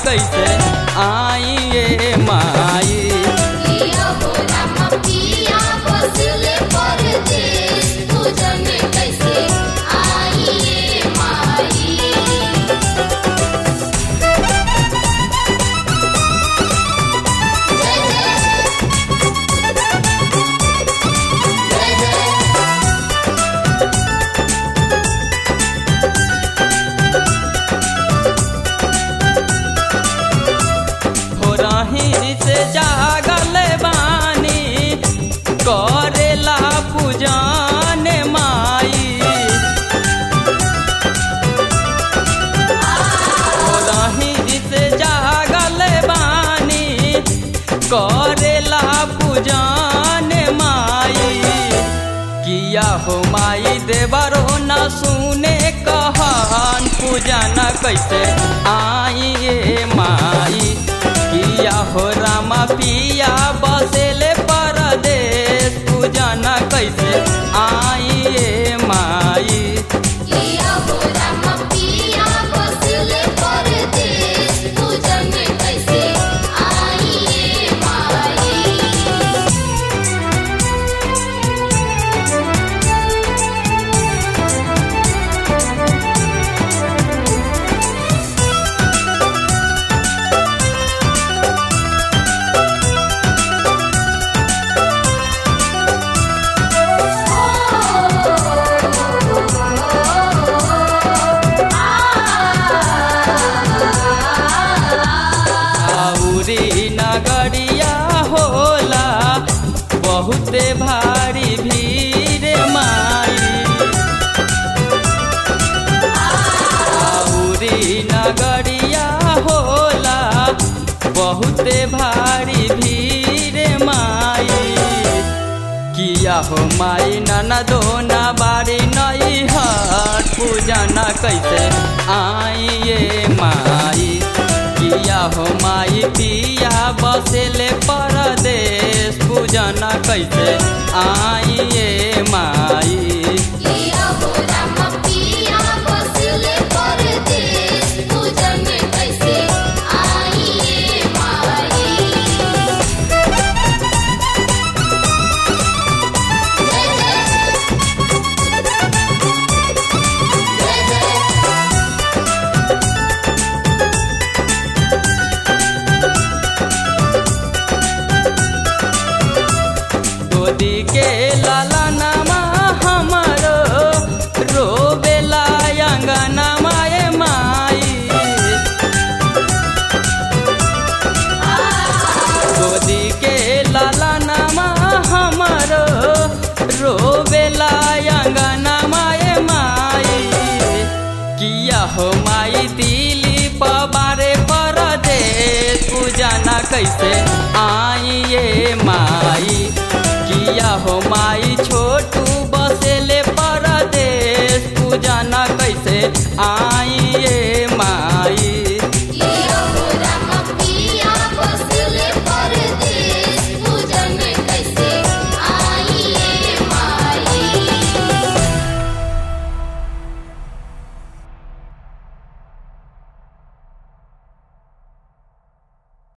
कैसे आइए माई पिया हो राम पिया बसले परदेस पूजन कैसे आइए माई जय जय जय जय हो रही से जागल बानी करेला पूजन माई हो रही से जागल बानी करेला पूजन माई किया हो माई देवरो न सुने कहन पूजन कैसे आइए माई किया हो रामा पिया बसेले परदेश पूजन कैसे आइए माई पिया हो राम पिया बसले परदेस पूजन कैसे आइए माई आउरी नगरिया होला बहुते भारी भीड़ माई आउरी नगरिया होला बहुते भारी भीड़ माई किया हो माई ननदो न बारी नई हट पूजा न कैसे आइए माई किया हो माई पिया बसेले परदेश पूजा न कैसे आइए माई पिया हो राम पिया बसले परदेस पूजन कैसे आइए माई जय जय जय जय गोदी के लाला नामा हमारो रोबेला अंगना माए माई गोदी के लाला नामा हमारो रोबेला अंगना माए माई किया हो माई दिली पबारे परदेश पूजा न कैसे आइए माई किया हो माई छोटू बसेले परदेश पूजा न कैसे आई